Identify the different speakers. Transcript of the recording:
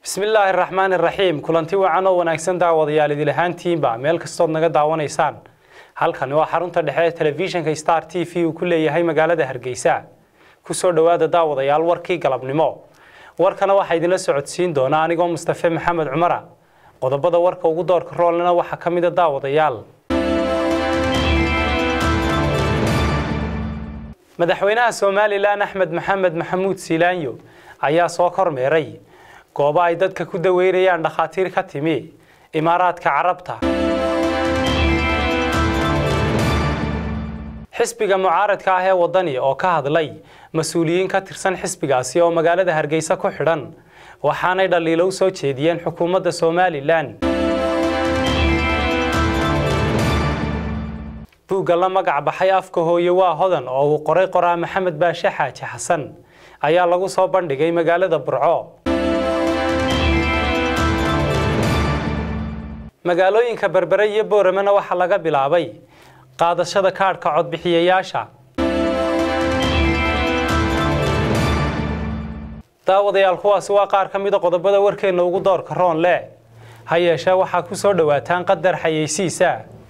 Speaker 1: bismillaahi raxmaan iraxiim kulanti wacan oo wanaagsan daawadayaal idil ahaantiinba meel kastood naga daawanaysaan halkani waa xarunta dhexe ee telefishinka star t v uu ku leeyahay magaalada hargeysa kusoo dhowaada daawadayaal warkii galabnimo warkana waxaa idinla socodsiin doona anigoo mustafe maxamed cumara qodobada warka ugu doorka roolna waxaa ka mida daawadayaal madaxweynaha somalilan axmed maxamed maxamuud siilaanyo ayaa soo kormeeray goobo ay dadka ku daweynayaan dhakhaatiir ka timi imaaraadka carabta xisbiga mucaaradka ah ee wadani oo ka hadlay mas-uuliyiin ka tirsan xisbigaasi oo magaalada hargeysa ku xidhan waxaanay dhaliilo u soo jeediyeen xukuumadda somalilan buugga la magac baxay afka hooye waa hodan oo uu qoray qoraa maxamed baashe xaaji xasan ayaa lagu soo bandhigay magaalada burco magaalooyinka berbere iyo booramena waxaa laga bilaabay qaadashada kaadhka codbixiyayaasha daawadayaal kuwaasi waa qaar ka mida qodobada warkeenna ugu doorka roon leh ha yeeshee waxaa ku soo dhowaataan qadar xayeysiisa